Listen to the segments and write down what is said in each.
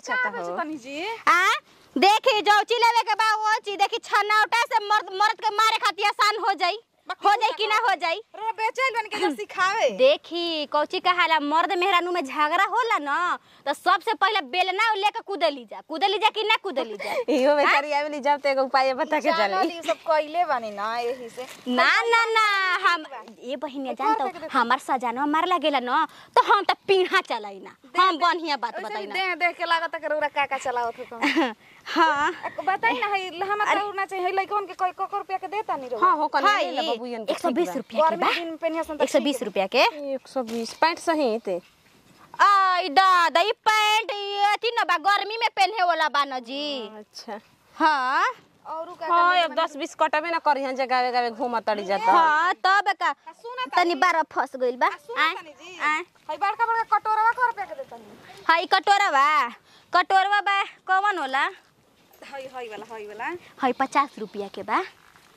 बेचता हो तनी जी आ देखी जो चिलेवे के बा वो चीज देखी छनौटा से मर्द मर्द के मारे खातिर आसान हो जाई हो जाई कि ना हो जाई रो बेचैल बन के जो सिखावे देखी कौची कहाला मर्द मेहरानू में झगड़ा होला ना तो सबसे पहले बेलना लेके कूदली जा कूदली जा कि ना कूदली जा इहो बेचारी आवेली जब तो एगो उपाय बता के जानल चली ई सब कइले बानी ना एही से ना ना ना हम ये बहिनिया जानतो हमार सजानवा मार लागेला ना तो हम तो पीढ़ा चलाई ना हम बढ़िया बात ओइसे बताई भी ना देख देख के लागत है रौरा का का चलावत हो तुम हाँ बताई ना हई हम तो ना चाहिए हई लइकन के कोई कोकर रुपया के देता नहीं रौरा हाँ हो कने हाय ले ले बबुयन एक सौ बीस रुपया के गर्मी बा दिन में पेनिया सन एक सौ बीस रुपया के एक सौ बीस पैंट सही ते आई दादा ई पैंट ये अथी न बा गर्मी में पहने वाला बा न जी अच्छा हाँ और का हाँ अब दस बीस कटबे ना करी हैं जगह जगह घूम तड़ी जाता हाँ तब का सुना तनी बारह फंस गइल बा सुना आय, तनी जी आय। हई बड़का बड़का कटोरवा कर रुपया के देता नहीं हई कटोरा बा कटोरवा बा कौन होला हई हई वाला हई वाला हई पचास रुपया के बा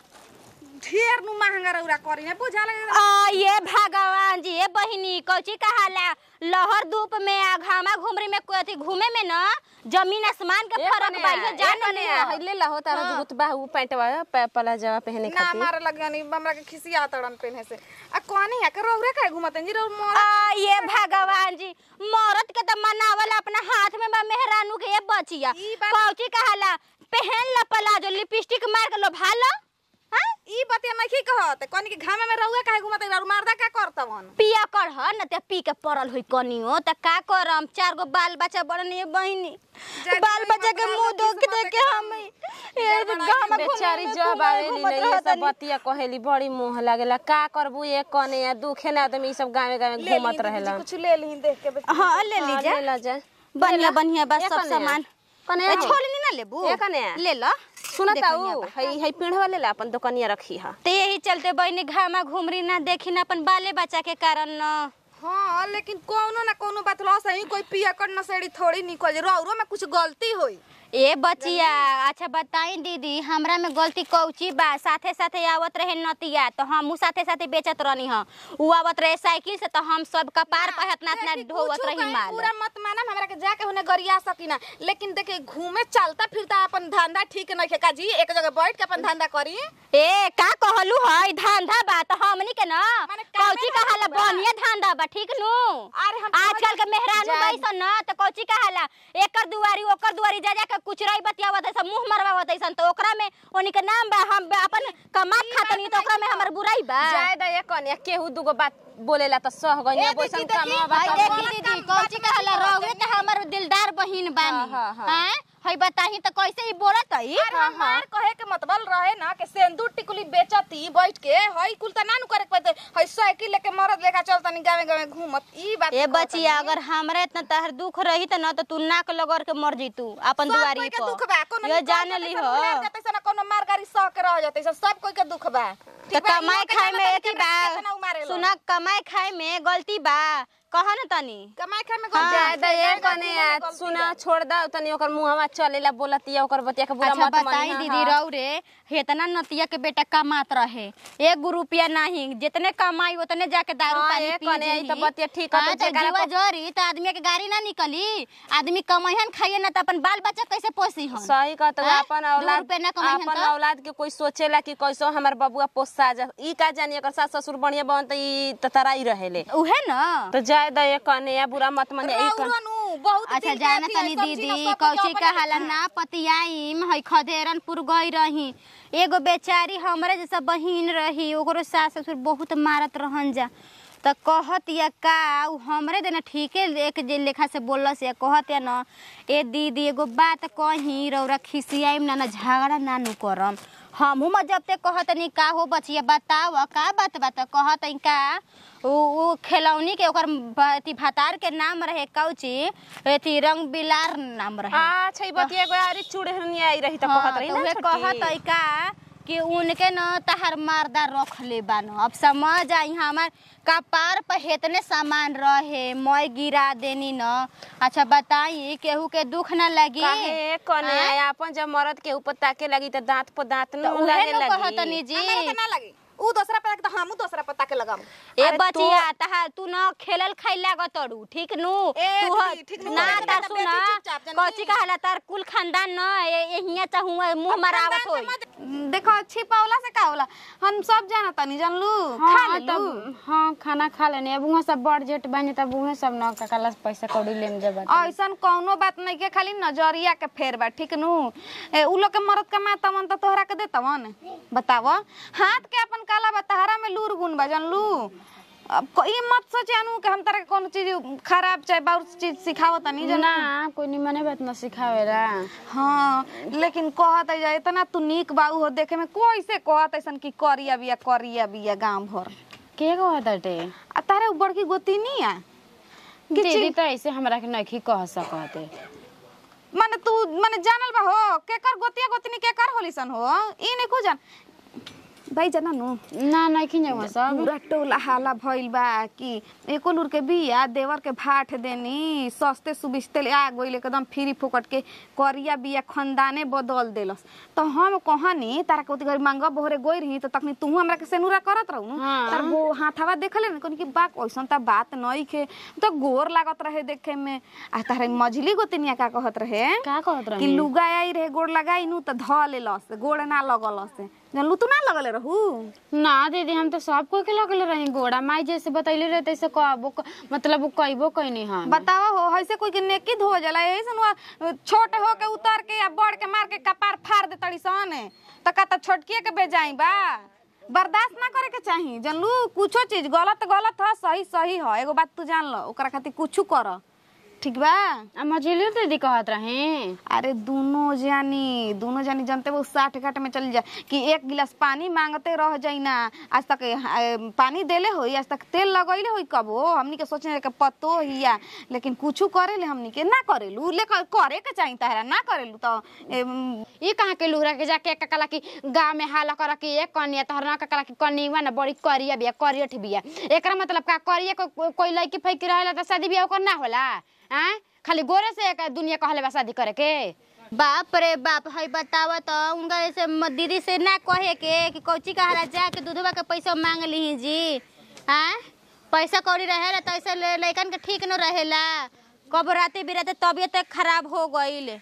ढेर नु महंगा रौरा करी ना बुझा लगे आ ये भगवान जी ये बहिनी कौची कहाला लहर धूप में आ घामा घुमरी में कोई अथी घूमे में न जमीन आसमान के फर्क बा ये जान है ले ला हो तारा जो गुतबा उ पैंट वा पला जवा पहने ना खातिर मारे लग नहीं हमरा के खिसिया तड़न पेने से आ कोनी है के रौरे काहे घुमतन जी रौ मोर आ ये भगवान जी मरद के तो मनावल अपना हाथ में बा मेहरानू के ये बचिया ई बात- कौची कहाला पहन ला प्लाजो लिपस्टिक मार के लो भालो हाँ ई बतिया नहीं कहत कोनी के घामे में रौआ काहे घुमतन रौ मारदा का करतवन पिया कर ह न ते पी के पड़ल होई कनियो त का करम चार गो बाल बच्चा बड़न ये बहिनी जाके बाल कोई बच्चा के मतलब मुंह किस्मत देख देख के के हम ये गांव में बेचारी जब आवेली ले ये सब बतिया कहेली बड़ी मुंह लागेला का करबू ये कने या दुखे ना आदमी ई सब गावे गावे ले घूमत ली रहेला कुछ ले ली देख के बस हां ले हाँ, लीजिए ले ला जा बढ़िया बढ़िया बस ये सब कने? सामान कने ए, छोड़ी नहीं ना लेबू ये कने? ले लो सुनता देखनिया उ बा। हई हई पेड़ वाले ला अपन दुकानिया रखी हा ते यही चलते बहिनी घामा घुमरी ना देखी ना अपन बाले बच्चा के कारण न हाँ लेकिन कोनो ना कोनो बात लो सही कोई पिया कर नसेड़ी थोड़ी निकल जे रौरो में कुछ गलती होई ए बचिया अच्छा बताई दीदी हमरा में गलती कौची बा साथे साथे आवत रहे नतिया तो हम साथे साथे बेचत रहनी ह उ आवत रहे साइकिल से तो हम सब कपार पर इतना इतना देखी, ढोवत कुछो रही कहीं माल पूरा मत माना हमरा के जाके होने गरिया सकीना लेकिन देखे घूमे चलता फिरता अपन धंधा ठीक नहीं है का जी एक जगह बैठ के अपन धंधा करी ए का कहलू है धंधा बा तो हमनी के ना माने कामे कौची ना कहाला बा। बढ़िया धंधा बा ठीक नु अरे हम आजकल के मेहरानू जा- बैसन ना तो कौची कहाला एकर दुआरी ओकर दुआरी जा जा के कुचराई बतियावत है सब मुंह मरवावत है तो ओकरा में ओनी के नाम बा हम अपन कमात खातनी तो ओकरा में हमर बुराई बा जाए द ये कने केहू दुगो बात बोलेला त सह गइया ए, दीदी, बैसन देखी, काम भाई बा देखी दीदी कौची कहाला रहुए त हमर दिलदार बहिन बानी हाँ, हाँ, हैं हई बताही त कैसे ही बोलत हई अरे हमार कहे के मतलब रहे ना कि सेंदूर टिकुली बेचती बैठ के हई कुल त ना नु करे के पड़ते हई साइकिल लेके मरद लेके चलता नहीं गावे गावे घूमत ई बात ए कहत बचिया हनी। अगर हमरे इतना तहर दुख रही त न त तू नाक लगड़ के मर जइतू अपन सब दुआरी कोई के दुख बा कोनो पर ये निकल जान जाते ली सन, हो उलार जाते सन, कोनो मार गाड़ी सह के रह जाते सन, सब कोई के दुख बा त ठीक बा, कमाए इहो के खाए में जानत एक ही हनी कि बा केतना उमारे लो। सुना कमाए खाए में गलती बा कह न तनी कमाए खाए में हाँ, जाए गलती द ये है, कने गलती है, आ सुना छोड़ द तनी ओकर मुंहवा चलेला बोलतिया ओकर बतिया के बुरा अच्छा मत बताई मानी दीदी रौ रे हेतना नतिया के बेटा कमात रहे एक गो रुपया नहीं जितने कमाई उतने जाके दारू हाँ, पानी ए पी कने आई जेही। त बतिया ठीक ह, हाँ, तो तो जेकरा जीवा को- जरी त आदमी के गाड़ी ना निकली आदमी कमाइहन खाइए ना त अपन बाल बच्चा कैसे पोसी हन सही कहत हैं? अपन दू औलाद रुपया ना कमाइहन अपन त? औलाद के कोई सोचेला कि कैसो हमर बबुआ पोसा जा ई का जानी अगर सास ससुर बढ़िया बन त ई त तराई रहेले उहे न तो जाए द ये कने या बुरा मत मानी ई कन- रौरो नु, बहुत अच्छा दिल के जाना अथी है, तनी सब चीज दीदी ना सब कौची अपने का हाला अपने। ना पतियाईम है खदेरनपुर गई रही एगो बेचारी हमरे जैसा बहिन रही ओकरो सास ससुर बहुत मारत रहन जा त कहत या का उ हमरे देना ठीके एक जे लेखा से बोलस या कहत या न ए दीदी एगो बात कही रौरा खिसियाईम ना ना झगड़ा ना नु करम हमहू में जब ते कहतनी का हो बचिया बताव का बात बात कहत का उ उ खिलौनी के ओकर ब- अथी भातार के नाम रहे कौची अथी रंग बिलार नाम रहे अच्छा ई बतिया एगो आरी चूड़हनी आई रही त हाँ, कहत रही तो ना उहे छोटकी। कहत है का कि उनके न तहर मारदा रख ले बान अब समझ आई हमार कपार पर हेतने सामान रहे मैं गिरा देनी न अच्छा बताई केहू के दुख न लगी काहे कने आँ? आया अपन जब मरद के ऊपर ताके लगी त दांत पर दांत तो न उहे लागे न लगी कहतनी जी हमारे के ना लगी ऊ दूसरा पता के तो हमू दूसरा पता के लगाम ए अरे तो- बचिया तहा तू न खेलल खाइल लागत तड़ू ठीक नु ए, तू ह- दीदी, ठीक नु ना बोले, तार बेटा, सुना बेटी चुपचाप जानी। कची कहला तार कुल खानदान न ए हिया चाहू मुंह मरावत होई देखो छिपावला से का होला हम सब जाना तनी जानलू खा हाँ लेलू तब हाँ खाना खा लेने अब वहाँ सब बड़ जेट बने तब उहे सब न ककाला से पैसा कौड़ी लेम जब ऐसन कौनो बात नहीं के खाली नजरिया के फेर बा ठीक नु ए, उ लोग के मरद कमा तवन त तोहरा के दे तवन बताव हाथ के अपन काला बा तहरा में लूर गुण बा जानलू अब को- ई मत सोचानु कि हम तारा के कोनो चीज खराब चाहे बाउर चीज सिखावत तनी ना जाना कोई निमने बात न सिखावेला हाँ लेकिन कहत है इतना तू नीक बाऊ हो देखे में कैसे कहत ऐसन कि करिया बिया करिया बिया गांव भर के को हटाटे आ तारे उ बड़की गोती नहीं आ कि दीदी तो ऐसे हमरा के नखी कह सकते माने तू माने जानल बा हो केकर गोतिया गोतनी केकर होली सन हो ई नहीं को जान भाई जाना नु ना नखी जाऊँ सब पूरा टोला हाला भइल बा कि एको लूर के बिया देवर के भाट देनी सस्ते सुबिस्ते ले आ गइल एकदम फ्री फुकट के करिया बिया खंदाने बदल देलस तो हम कहनी तारा के उतगरी मांगा बोहरे गोई रही तो तखनी तू हमरा के सेनुरा करत रहू नु हाँ। तार गो हाथावा देखले न कि बा ओइसन त बात नई के तो गोर लागत रहे देखे में आ तारे मझली गोतनिया का कहत रहे का कहत कि रही लुगा आई रहे गोड़ लगाई नु त ध लेलस गोड़ ना लगलस जानलू तू ना लगले रहू ना दीदी हम तो सब कोई के लगल रही गोड़ा माई जैसे बतैले रहे तैसे कहबो क- मतलब वो कहबो कहनी हम बतावा हो ऐसे कोई के नेकी धो जाला ऐसे छोट हो के उतर के या बड़ के मार के कपार फाड़ दे तड़ी सन त का त छोटकिए के बेजाई बा बर्दाश्त ना करे के चाही जानलू कुछो चीज गलत गलत ह सही सही ह एगो बात तू जान ल ओकरा खातिर कुछ कर ठीक बा आ मझिली दीदी कहत रही अरे दोनों जानी दोनों जानी जानते वो साठ घाट में चल जा कि एक गिलास पानी मांगते रह जाई ना आज तक ए, पानी देले होई आज तक तेल लगैले होई कबो हमनी के सोचने के पतो हिया लेकिन कुछ करेले हमनी के ना करेलू ले करे के चाहिए तारा ना करेलू तो एम, ये कहाँ के लुहरा के जाके ककला की गाँव में हाला कर के एक कनिया तोहर ना ककला की कनिया ना बड़ी करिया बिया करियठ बिया एकरा मतलब का करिया को को- कोई लड़की फैकी रहेला त शादी बियाह ओकर ना होला हैं खाली गोरे से एक दुनिया कहले बा शादी करे के बाप रे बाप है बतावा तो उनका ऐसे म- दीदी से ना कहे के कि कौची कहाला जाके दूधवा के पैसा मांग ली जी हाँ पैसा कौड़ी रहेला तो ऐसे ले- लइकन के ठीक न रहेला कब राते बिराते तबियत खराब हो गईल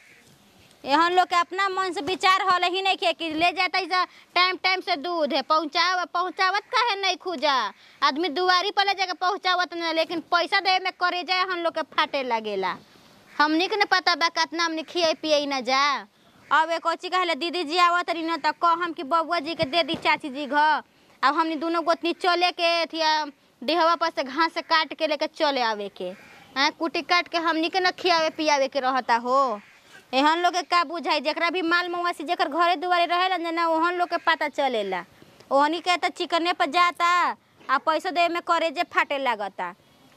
एहन लोग के अपना मन से विचार हल ही नहीं के कि ले जाता ऐसा टाइम टाइम से दूध है पहुँचाव पहुँचावत काहे नहीं खुजा आदमी दुआरी पर ले जाके पहुँचावत नहीं लेकिन पैसा दे में करे जाए हम लोग के फाटे लगेला हमनी के न पता बा कितना हमनी खिए पिए न जा अब एक कोची कहले दीदी जी आवत रही न त कहम कि बबुआ जी के दे दी चाची जी घर अब हमनी दोनों गोतनी चले के थिया डेहवा पर से घास से काट के लेके चले आवे के हाँ कुटी काट के हमनी के न खियावे पियावे के रहता हो एहन लोग के का बुझाई जेकरा भी माल मवासी जेकर घरे दुआरे रहेला न ना ओहन लोग के पता चलेला ओहनी के त चिकने पर जाता आ पैसा दे में करे जे फाटे लागता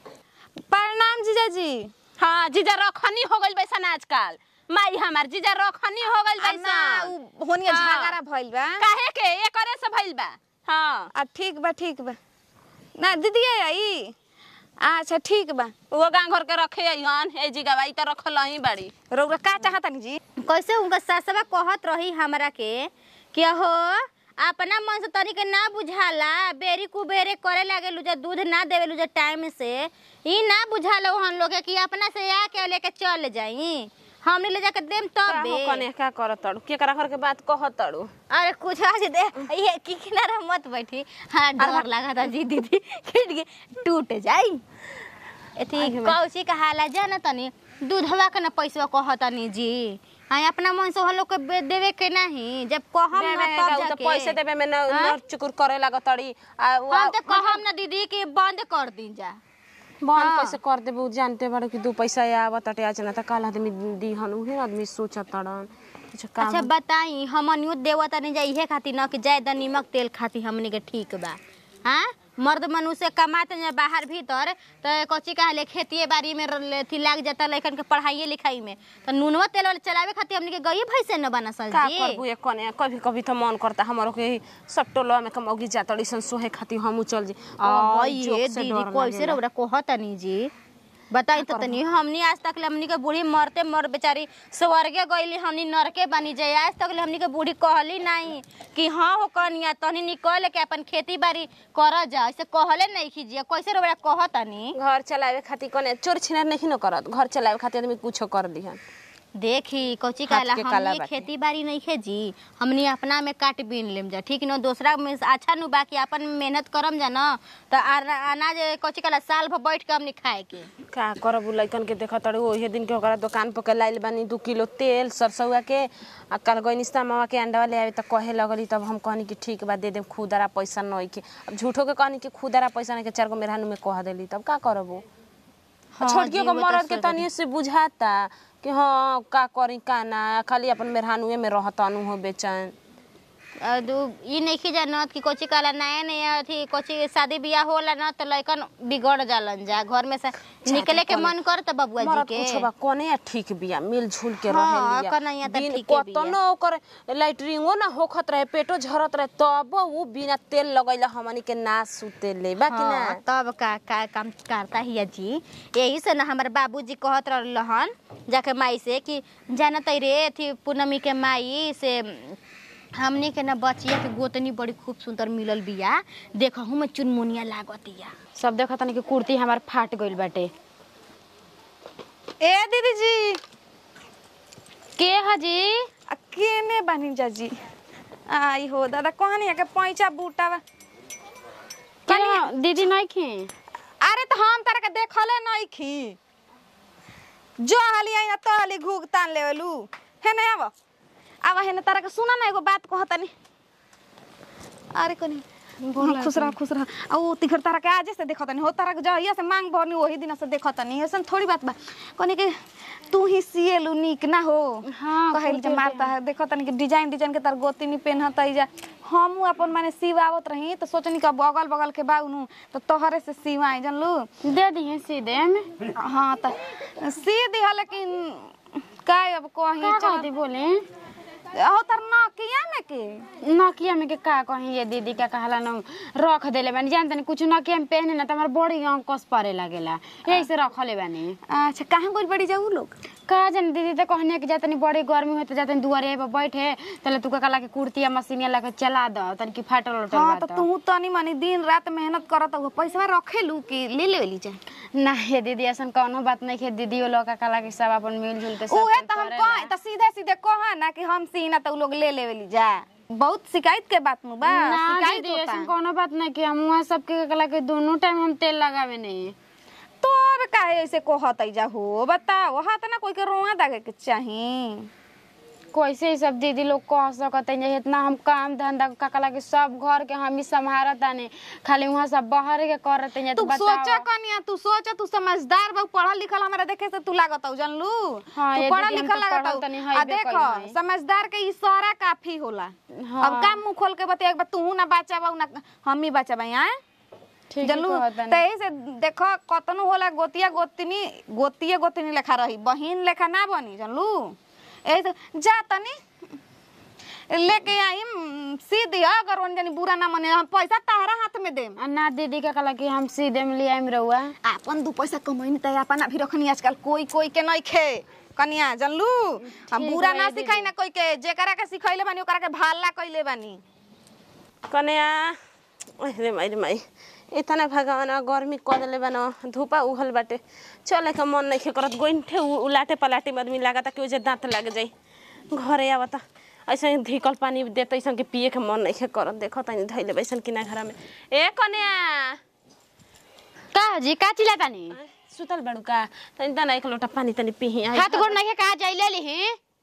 प्रणाम जीजाजी हाँ जीजा रखनी हो गइल बैसन आजकल माई हमार जीजा रखनी हो गइल आ ना बैसन उ होनिया हाँ। झगड़ा भइल बा काहे के एकरे से भइल बा हाँ आ ठीक बा ठीक बा ना दीदी आई अच्छा ठीक बा वो गांव घर के रखे हन ए जी गवाई तो रखल ही बाड़ी रौरा का चाहतनी जी कैसे उनका सासवा कहत रही हमरा के कि हो अपना मन से तरीके ना बुझाला बेरी कुबेरे करे लागे लुजा दूध ना देवे लुजा टाइम से ई ना बुझाला हम लोग के कि अपना से आके लेके चल जाई हमने ले जाके देम तब का हो कने का करत तड़ू केकरा घर के बात कहत तड़ू अरे कुछ आज दे ये की किनारा मत बैठी हाँ डर लगा था जी दीदी खिड़ के टूट जाई एथी कौची कहाला जाना तनी दूधवा के ना पैसा कहतनी जी हाँ अपना मन से हम लोग के बे- देवे के नहीं जब कहम ना देवे तब का उ तो जाके पैसे देवे में न हाँ? नर चुकुर करे लागत तड़ी आ उ- हम तो कहम ना दीदी कि बंद कर दी जा बंद हाँ। कैसे कर देबू जानते बाड़ू कि दू पैसा आवत तटे आज ना त काल आदमी दीहन उहे आदमी सोचत तड़न कुछ काम अच्छा बताई हमनियो देवत नहीं जा इहे खातिर न कि जायदा नीमक तेल खातिर हमनी के ठीक बा हाँ मर्द मनुष्य कमाते हैं बाहर भीतर तो कच्ची कहले खेतिए बाड़ी में र- अथी लाग जाता लड़कन के पढ़ाई लिखाई में तो नूनवा तेल वाले चलावे खातिर हमनी के गई भैसे न बना सल का जी करबू एक कने कभी कभी तो मन करता हमरो के सब टोलवा में कमौगी जातड़ी सन सोहे खातिर हमू चल जी आ बड़ी जोक ये से दीदी डर कैसे लागेला। रौरा कहतनी जी बताई तो तनी हमनी आज तक ले हमनी के बूढ़ी मरते मर बेचारी स्वर्गे गईली हमनी नरके बनी जाए आज तक ले हमनी के बूढ़ी कहली नहीं कि हाँ हो कनिया तनी निकल के अपन खेती बाड़ी कर जा ऐसे कहले नहीं कीजिए कैसे रोबड़ा कहतनी घर चलावे खातिर कने चोर छिनार नहीं न करत घर चलावे खातिर आदमी कुछो कर दिहन देखी कोची हाथ कहला के काला हमनी बाटे। खेती बाड़ी नहीं खे जी हमनी अपना में काट बीन लेम जा ठीक न दूसरा में से अच्छा नु बाकी अपन मेहनत करम जा न त आर- अनाज कोची कहला साल भर बैठ के हमनी खाए के का करब उ लइकन के देखत तड़ू ओहे दिन के ओकरा दुकान पर के लाइल बानी दू किलो तेल सरसौआ के आ कल गइनिस्ता मामा के अंडा ले आवे त कहे लगली तब हम कहनी कि ठीक बा दे देम खुदरा पैसा नहीं के अब झूठो के कहनी कि खुदरा पैसा नहीं के चार गो मेहरानू में कह देली तब का करबो हाँ छोटकियो जी, को वो तो मरद के सही तनिए से बुझाता कि हाँ का करी का ना खाली अपन मेहरानुए में रहतानु हो बेचैन अ, दू- ई नहीं की जानत कि कोची कहला नया नया अथी कोची शादी बियाह होला न तो लइकन बिगड़ जालन जा घर में से निकले के मन कर त बबुआ जी मरद के कुछ बा कोने ठीक बिया मिलजुल के हाँ, रहे कन्हैया त दिन ठीके बिया। कतनो ओकर लाइटरिंगो ना होखत रहे पेटो झरत रहे तब उ बिना तेल लगैला हमनी के ना सुते ले बा कि ना हाँ, तब का का काम करता हिया जी यही से ना हमारे बाबूजी कहत रहलन जाके माई से कि जानत रे अथी पूनमी के माई से हमनी के ना बचिया के गोतनी बड़ी खूब सुंदर मिलल बिया देखहु में चुनमुनिया लागतिया सब देखत तनी कि कुर्ती हमार फाट गइल बाटे ए दीदी जी के हजी आ केने बानी जाजी आई हो दादा कहनी के पैसा बूटा बा के दीदी नहीं खी अरे तो हम तारा के देखले नहीं खी जो हाली आई ना तो हाली घूग तान लेवलू है ना अब अब है ना तारा के सुना ना एगो बात कहतनी अरे कोनी हाँ, खुश रह खुश रह आ वो तिखर तारा के आजे से देखतनी हो तारा के जहिया से मांग भरनी वही दिन से देखतनी ऐसन थोड़ी बात बा कोनी के तू ही सिएलू निक ना हो हाँ, कहल जे खुदे मारता है देखतनी कि डिजाइन डिजाइन के तार गोतिनी पेनहत जा हम अपन माने सिवावत रही तो सोचनी का बगल बगल के बाउनु तो तोहरे से सिवाई जानलू दे दिहे सीधे में हाँ त सी दिहा लेकिन का अब कहीं का चल कहती बोले हो तर नकिया में के नकिया में के का कहीं ये दीदी का कहला न रख देले बानी जान तनी कुछ नकिया में पहने ना त हमार बड़ी अंकस परे लागेला यही से रखले बानी अच्छा कहाँ गोल बड़ी जाऊ लोग का जान दीदी तो कहने कि जातनी बड़ी गर्मी होते जातनी दुआरे पे बैठे तले तू कहला कि कुर्ती या मशीनिया लगा चला द तनी कि फाटल उटल हाँ बा तो तू तनी मनी दिन रात मेहनत करत हो पैसा रखे लू कि ले ले ली जा ना हे दीदी ऐसन कौनो बात नहीं है दीदी वो लोग का कहला कि सब अपन मिलजुल के सब उहे कुछ तो हम करेला। कह तो सीधे सीधे कहा ना कि हम सीना तो उ लोग ले ले ली जा बहुत शिकायत के बात नु बा ना शिकायत दीदी होता ऐसन कौनो बात नहीं कि हम वहाँ सबके कहला कि दोनों टाइम हम तेल लगावे नहीं तो अब काहे ऐसे कहत जा हो बताओ हाथ ना कोई के रोआ दागे के चाही कैसे ही सब दीदी लोग कह सकते हैं इतना हम काम धंधा का कहला कि सब घर के हम ही संभारत आने खाली वहाँ सब बाहर के करते हैं तू सोचा कनिया तू सोचा तू समझदार बा पढ़ल लिखल हमरा देखे से तू लागत हौ जानलू हाँ, तू ये पढ़ल दीदी, हम लिखल तो लागत पढ़ल हौ तनी आ हइबे देखो कइल हई। समझदार के इशारा काफी होला हाँ। अब काम मुंह खोल के बते एक बार तू ना बचाबा ना हम ही बचाबा आए ठीक जानलू तही से देखो कतनो होला गोतिया गोतनी गोतिये गोतनी लेखा रही बहिन लेखा ना बनी जानलू ए तो जा तनी लेके आई म, सी दिया अगर वन जनी बुरा ना मने हम पैसा तारा हाथ में देम ना दीदी का कहला कि हम सीधे में लिया रहुआ आपन दू पैसा कमैनी त अपन अभी रखनी आजकल कोई कोई के नहीं खे कनिया जानलू हम ठीक बुरा बा, ना दीदी। सिखाई ना कोई के जेकरा के सिखैले बानी ओकरा के भाला कइले बानी कन्या अरे माई रे माई इतना भगवान गर्मी क देले बन धूपा उहल बाटे चले के मन नहीं करत गोइठे उ- उलाटे पलाटे में आदमी लागता कि ओजे दांत लग जाई घरे आवता ऐसे ही धिकल पानी देते ऐसा के पिए के मन नहीं करत देखो तनी धैले बैसन किना घर में ए कन्या का जी का चिल्ला तानी सुतल बड़ू का तनी तना एक लोटा पानी तनी पिही आई हाथ गोड़ नहीं कहा जाई ले ली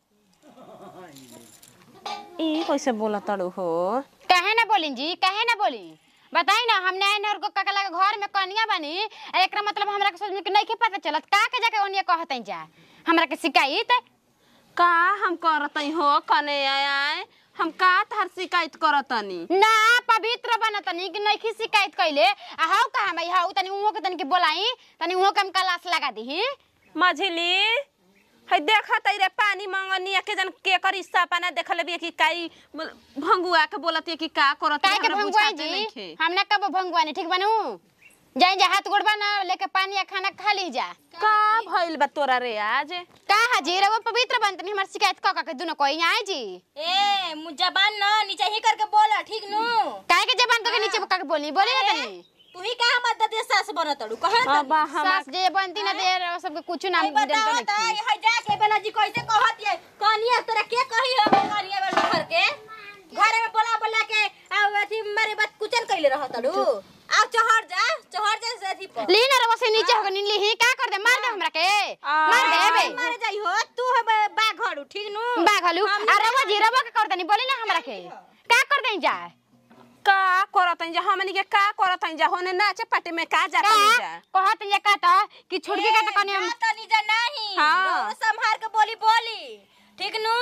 ई कैसे बोला तड़ू हो कहे ना बोली जी कहे ना बोली बताई ना हमने आए और ककला के घर में कनिया बनी आ एकरा मतलब हमरा के सोच में कि नहीं के पता चलत का के जाके ओनिया कहतै जा हमरा के शिकायत का हम करतई हो कन्या आए हम का तार शिकायत करतनी ना पवित्र बनतनी कि नहीं की शिकायत कैले आ हाउ कहा मैं हाउ तनी उहो के तनी के बोलाई तनी उहो के हम कलास लगा दी मझली है देखा तई रे पानी मंगनिया के जन के कर इस्सा पाना देखल बिया कि काई बोल- भंगुआ के बोलत है कि का करत काहे के भंगुआ जी हम ना कब भंगुआ नहीं ठीक बनू जाई जा हाथ गोड़बा ना लेके पानी या खाना खा ली जा का भइल बा तोरा रे आज का हाजी रवा पवित्र बनतनी हमार शिकायत क क के दुनो कोई आए जी ए मु जबान न नीचे ही करके बोला ठीक नु काहे के जबान को के नीचे का के बोली बोली ना तनी तू ही का हमर ददिया सास बनत अड़ू कहे अब हम सास जे बनती ना दे रवा सबके कुछ नाम बताओ जनता त नहीं हई जा के बेला जी कैसे कहत ये कनिया तोरा के कही हो कनिया बेला घर के घरे में बोला बोला के आ अथी मारे बात कुचन कइले रहत अड़ू आ चहर जा चहर जा से अथी पर ली ना रवा से नीचे हो नीली ही का कर दे मार दे हमरा के मार दे बे मारे जाई हो तू है बा घड़ू ठीक नु बाघलू आ रवा जी रवा का कर दनी बोली ना हमरा के का कर दे जा का करत जा हमनी के का करत जा होने नाचे पार्टी में का जात का जा कहत जे का त कि छुड़की का त कनी हम तनी जा नहीं हाँ। रउआ संभार के बोली बोली ठीक नु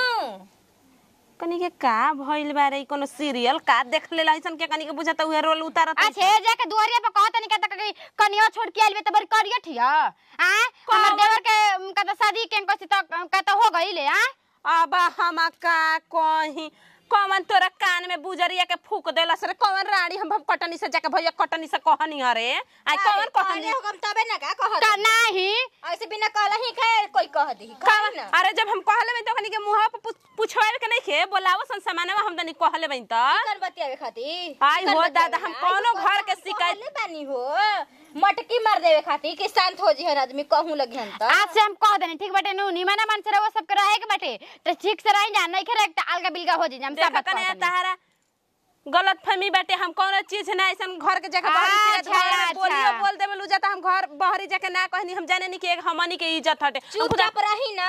कनी के का भइल बारे इ कोनो सीरियल का देख ले लाइसन के कनी के बुझत उहे रोल उतारत अच्छे जाके दुआरिया पर कहत नहीं कहता कि कनिया छोड़ के आइल बे त बड़ी करिया ठिया आ हमर देवर के का त शादी के कसी त का त हो गइले आ अब हम का कही कौन तोरा कान में बुजरिया के फूक देलस रे कौन रानी हम कटनी से जाके भैया कटनी से कहनी हरे आई कौन कहनी कहले होगम तबे ना का कहत का नाही ऐसे बिना कहला ही खाए कोई कह दी कौन अरे जब हम कहले बई तो कनी के मुंह पे पुछवावे के नहीं खे बोलावो सन सामानवा हम तनी कहले बई त कर बतियावे खातिर आई हो दादा हम कौनो घर के शिकायत कहले बानी हो मटकी मार देवे खातिर कि शांत हो जी हन आदमी कहूं लगी हन त आज से हम कह देनी ठीक बाटे नु निमाना मन से रहो सब के रहे के बाटे त ठीक से रही जा नहीं करे त अलगा बिलगा हो जी हम सब देखा बात कने कहतनी। तहारा गलत फहमी बाटे हम कौनो चीज ना ऐसन घर के जगह बहरी से अच्छा, घर में बोलियो अच्छा। बोल देबे लू जाता हम घर बहरी जाके ना कहनी हम जाने नहीं कि एक हमनी के इज्जत हटे हम खुदा चुपचाप रही ना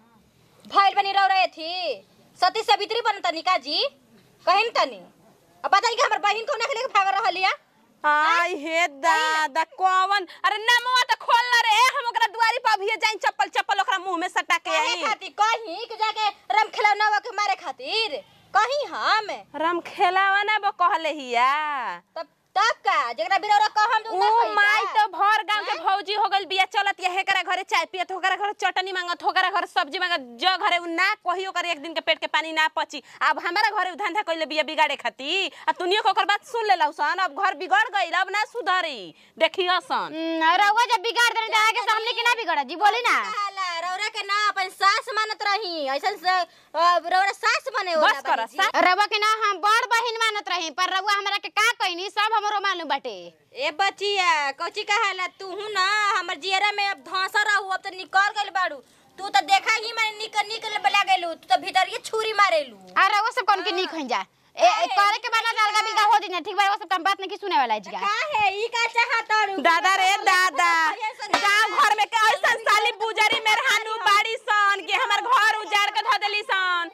भइल बनी रह रहे थी सती सावित्री बन तनी का जी कहिन तनी अब बताई कि हमर बहिन को नखले के भाग रहल या आई हे दादा कौन अरे नमवा त खोल ना रे हम ओकरा दुआरी पर अभी जाई चप्पल चप्पल ओकरा मुंह में सटा के काहे आई खातिर कहीं कि जाके रम खिलौना के मारे खातिर कहीं हम राम खेलावा ना बो कहले हिया तब तब का जकरा बिरौरा कहम जो ना ओ कही माई का? तो भर गांव के भौजी हो गइल बिया चलत ये हेकरा घरे चाय पियत होकरा घरे चटनी मांगत होकरा घरे सब्जी मांगत जो घरे उ ना कही ओकर एक दिन के पेट के पानी ना पची अब हमारा घरे उ धंधा कइले बिया बिगाड़े खाती आ तुनियो के ओकर बात सुन लेलौ सन अब घर बिगड़ गइल अब ना सुधरी देखियो सन हम्म, रउआ जब बिगाड़ देनी त आगे सामने के ना बिगड़ा जी बोली ना काला रौरा के ना अपन सास मानत रही ऐसन से अ, रौरा सास बने होला बस कर बानी जी। रउआ के ना हम बड़ बहिन मानत रही पर रउआ हमरा के का कहनी सब हमरो मालूम बाटे ए बचिया कौची कहाला तू हूं ना हमर जियरा में अब धंसा रहू अब तो निकल गइल बाड़ू तू तो देखा ही मैंने निकल निकल बला गेलू तू तो भीतर ये छुरी मारेलू आ रउआ सब कौन के नीक होई जा ए ए, करे के बाना अलगा बिलगा हो जी ठीक बा रउआ सब काम बात नहीं सुने वाला जी का है ई का चाहताड़ू दादा रे दादा गांव घर में के ऐसन साली बुजरी मेरे हानु बाड़ी सन कि हमर घर उजाड़ के धो देली सन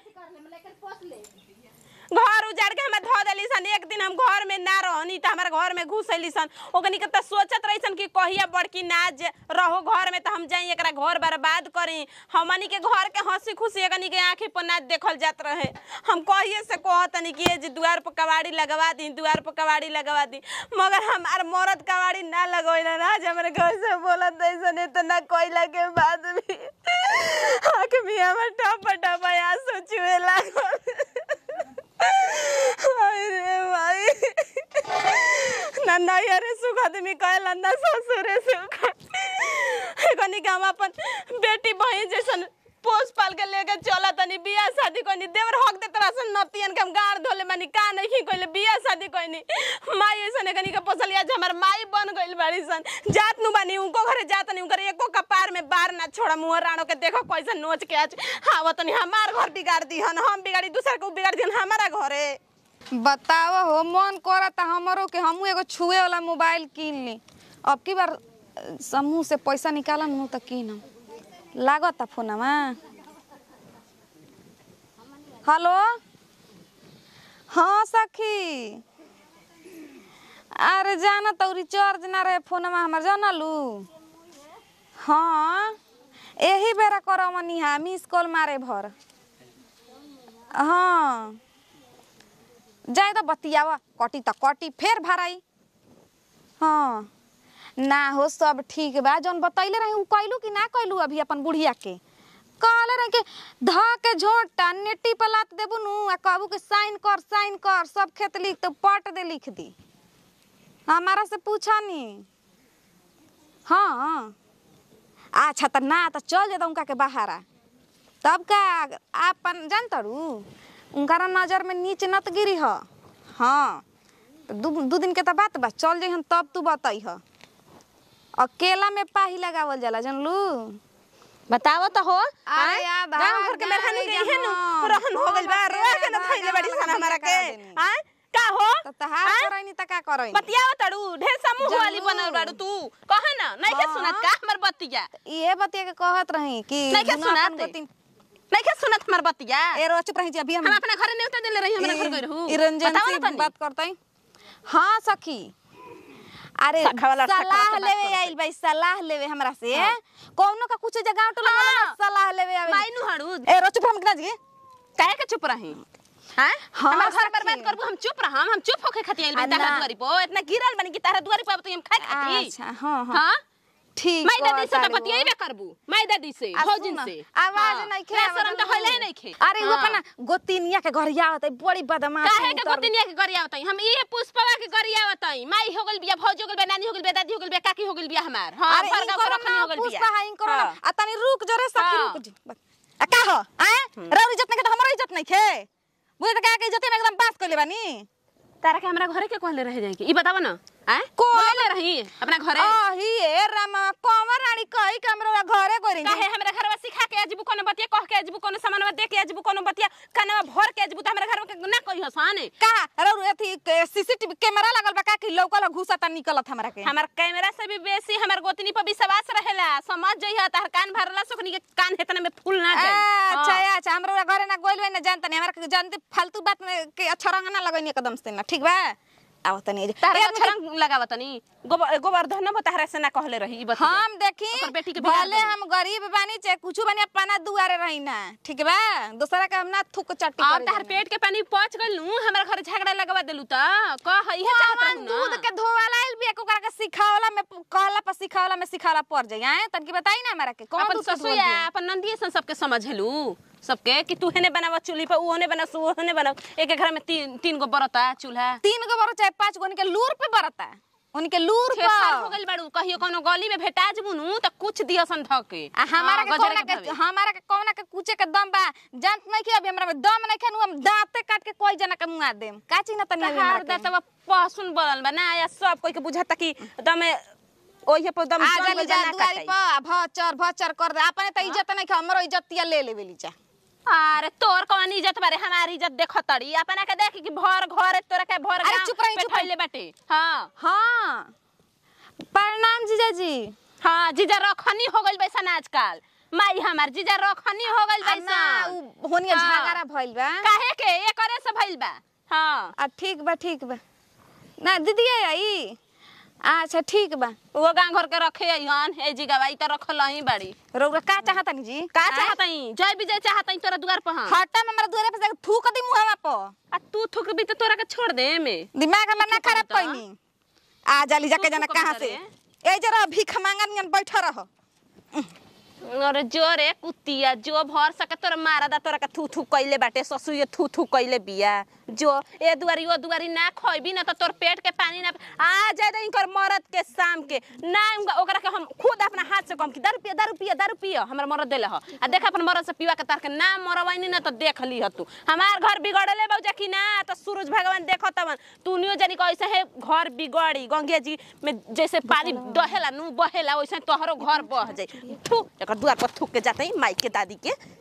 घर उजाड़ के हमें धो देली सन एक दिन हम घर में ना रहनी त हमारे घर में घुस अली सन ओकनी के त सोचत रही सन कि कहिया बड़की ना जे रहो घर में त हम जाई एकरा घर बर्बाद करी हमनी के घर के हंसी खुशी एकनी के आंखी पर ना देखल जात रहे हम कहिए से कहतनी कि ए जी द्वार पर कबाड़ी लगवा दी द्वार पर कबाड़ी लगवा दी मगर हमार मरद कबाड़ी ना लगोइला ना आज हमारे घर से बोलत ऐसन इतना कोयला के बाद भी आंख में हमर टप टप आंसू चुए लागल हाय रे भाई ना नैहरे सुख आदमी कहला ना ससुरे सुख कनी के हम अपन बेटी बहन जैसन पोस पाल के लेके चला तनी बियाह शादी कोनी देवर हक दे तरह से नतियन के हम गाड़ धोले मानी का नहीं कोइले बियाह शादी कोनी माई ऐसन कनी के पोसलिया जे हमर माई बन गइल बाड़ी सन जात नु बानी उनको घरे जात नहीं उनकर एको कपार में बार ना छोड़ा मुंह राणो के देखो कैसे नोच के आज हां तनी हमार घर बिगाड़ दी हन हम बिगाड़ी दूसर के उ बिगाड़ दी हमारा घरे बताओ हो मन करता हमरो के हमू एगो छुए वाला मोबाइल किन ली अब की बार अ, समूह से पैसा निकालम नु त किनम लागता फोनमा हेलो हाँ सखी अरे जाना तो रिचार्ज ना रहे फोनमा हमर जानलू हाँ यही बेरा करमनी हा मिस कॉल मारे भर हाँ जाए तो बतियावा कटी त कटी फेर भराई हाँ ना हो सब ठीक बा जौन बतैले रही उ कैलू कि ना कैलू अभी अपन बुढ़िया के कहले रही कि ध के झोटा नेटी पर लात देबू नु आ कहबू कि साइन कर साइन कर सब खेत लिख तो पट दे लिख दी हमारा से पूछा नी हाँ अच्छा त ना त चल जाता उनका के बहारा तब का आपन जानतरू उनका नजर में नीच नत गिरी ह हाँ त दू दू दिन के त बात बा चल जइहन तब तू बताई ह अकेला में पाही लगावल जाला जानलू बताओ तो हो अरे याद आ, गांव घर के जान मेहरानी ली के इहे नु जहाँ। रहन हो गइल बा हाँ, रोए के न हाँ, थैले बड़ी हाँ, सन हमरा के करा देनी। हां का हो त तहार आँ? करैनी त का करैनी बतियाव तड़ू ढेर समूह वाली जरूर। बनल बाड़ू तू कह ना नहीं के हाँ। सुनत का हमर बतिया ये बतिया के कहत रही कि नहीं के दुनू अपन सुनाते। गोतिन- नहीं के सुनत हमर बतिया ए रो चुप रही जी अभी हम हम अपना घरे न्योता देले रही हमरा घर गइल हूं ई रंजन बताओ से ना तनी बात करते हाँ सखी अरे सखा वाला सखा सलाह से बात लेवे करते। आइल भाई सलाह लेवे हमरा से कौनो का कुछ जगह टोला वाला हाँ। ना सलाह लेवे आवे माइनू हड़ू ए रो चुप हम किना जी काहे के चुप रही हां हाँ, हमार घर सखी। बर्बाद करबू हम चुप रहम हम चुप होके खाती आइल आ, तारा ना। दुआरी पर इतना गिरल बनी कि तारा दुआरी पर अब तो हम खाए खाती अच्छा हाँ हाँ हां ठीक माई दादी से कहता तो रे बतियाइबे करबू माई दादी से आ, भौजिन सुन, से आवाज हाँ। नहीं खे लाज शरम तो होले नहीं खे अरे वो अपना गोतिनिया के घर आवत है बड़ी बदमाश काहे है के उतर- गोतिनिया के गरिया बताई हम इहे पुष्पवा के गरिया बताई माई हो गइल बिया भौज हो गइल बिया नानी हो गइल बिया दादी हो गइल बिया काकी हो गइल बिया हमार हां अरे भर गाँव के इनकर रखनी ना हो गइल बिया पुष्पा है इनकर ना हाँ। आ तनी रुक जरे सखी हाँ। रुक जी बस। आ का हो आए रौ इज्जत नहीं के तो हमरो इज्जत नहीं खे बुझे त का के इज्जत में एकदम बात कइले बानी तारा के हमरा घरे के कहले रह जाई ई बतावा ना हैं को- बोले रही अपना घरे आही ए रामा कमर रानी कही के हमरा घरे गोरी काहे हमरा घरवा सिखा के आजबू कोनो बतिया कह के आजबू कोनो सामानवा दे के आजबू कोनो बतिया कनवा भर के आजबू त हमरा घरवा के ना कही हसान का रौ एथी सीसीटीवी कैमरा लगल बा का कि लौकल घुसा ता निकलत हमरा के हमार कैमरा से भी बेसी हमार गोतनी पर विश्वास रहेला समझ जइहा तार कान भरला सुखनी के कान हेतने में फूल ना जाए अच्छा हाँ। अच्छा हमरा घरे ना गोइल ना जानता नहीं हमरा के जानते फालतू बात में के अच्छा रंग ना लगनी एकदम से ना ठीक बा आओ तनी तारा ए, अच्छा रंग लगावतनी गोबर गोवर्धन बताहरा से ना कहले रही ई बतिया हम देखी ओकर बेटी के बियाह भले करी। हम गरीब बानी चाहे कुछ बानी अपना दुआरे रही ना ठीक बा दूसरा का हम ना थुक चट्टी अब करे तार जानी। पेट के पानी पहुंच गइल नु हमरा घर झगड़ा लगवा देलू त कह इहे चाहत कौन रहू दूध ना के धोवाला आइल बिया ओकरा के सिखावला में कहला पर सिखावला में सिखावला पड़ जाई हैं तनकी बताई ना हमरा के कौन अपन दूध के ससुया धोवल अपन नंदिए सन सबके समझेलू सबके कि तू हेने बनावा चूल्ही पर ऊ होने बना सू होने बना एक एक घर में तीन तीन गो बरता चूल्हा तीन गो बरो चाहे पांच गो उनके लूर पे बरता उनके लूर छह साल हो पर गइल बाड़ू कहियो कोनो गली में भेटा जबू नु त कुछ दियसन धके आ हमारा के हाँ, कौना गजरे के भावे। हमारा के कौना के कुचे के दम बा जानत नहीं कि अभी हमरा में दम नहीं खेनु हम दांते काट के कोई जना के मुआ देम का चीज ना तनी अभी तहार हमरा के। दतवा पहसुन बनल बा ना या सब कोई के बुझाता कि दमे ओहे पर दम आ जम जाली गइल जा बा, ना दुआरी काटाई। पर भचर भचर कर दे अपने त इज्जत नहीं खे हमरो इज्जतिया ले लेवेली जा अरे तोर कौन इज्जत बारे हमारी इज्जत देखो तड़ी अपना के देख कि भर घर तोरा के भर अरे गाँव चुप रही, पे चुप रही। फैले बाटे हाँ हाँ प्रणाम जीजाजी हाँ जीजा रखनी हो गइल बैसन आजकल माई हमार जीजा रखनी हो गइल आ ना बैसन उ होनिया हाँ। झगड़ा भइल बा काहे के ये करे से भइल बा हाँ आ ठीक बा ठीक बा ना दीदी आई अच्छा ठीक बा वो गांव घर के रखे हन ए जी गवाई त रखल ही बाड़ी रउरा का चाहतनी जी का आय? चाहतई जय विजय चाहतई तोरा दुआर पर हाँ हटा में हमरा दुआरे पे जाके थूक दी मुहावा पर आ तू थुक भी त तोरा के छोड़ दे में दिमाग हमर ना थूक खराब दी त? कइनी आ जाली जाके तू जाना थूक कहाँ भी से करे? ए जरा भीख मांगा नियन बैठ रह अरे जो रे कुतिया जो भर सके तोरा मारा दा तोरा के थू थू कइले बाटे ससुए थू थू कइले बिया जो ए दुआरी ओ दुआरी ना खइबी ना त तोर पेट के पानी ना आ जाए दे इनकर मरद के शाम के ना उनका- ओकरा के हम खुद अपना हाथ से कम की दारू पिया दारू पिया दारू पिया हमरा मरद देले ह आ देख अपन मरद से पिवा के तार के ना मरवाइनी ना त देख ली ह तू हमार घर बिगड़ले बौजा कि ना त सूरज भगवान देखत तवन तू नियो जानी कैसे है घर बिगड़ी गंगे जी में जैसे पानी दहेला नु बहेला वैसे तोहरो घर बह जाई थू एकर दुआर पर थूक के जाते माई के दादी के